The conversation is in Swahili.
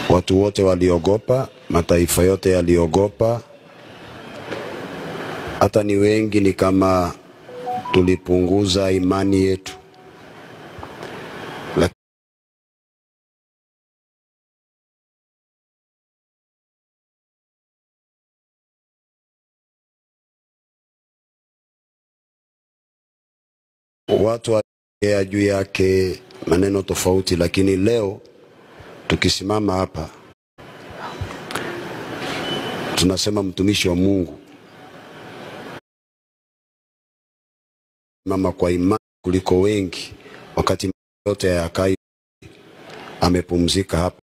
Watu wote waliogopa, mataifa yote yaliogopa, hata ni wengi, ni kama tulipunguza imani yetu. Lak- Watu waongea juu yake maneno tofauti, lakini leo tukisimama hapa tunasema mtumishi wa Mungu mama kwa imani kuliko wengi, wakati yote yakai amepumzika hapa.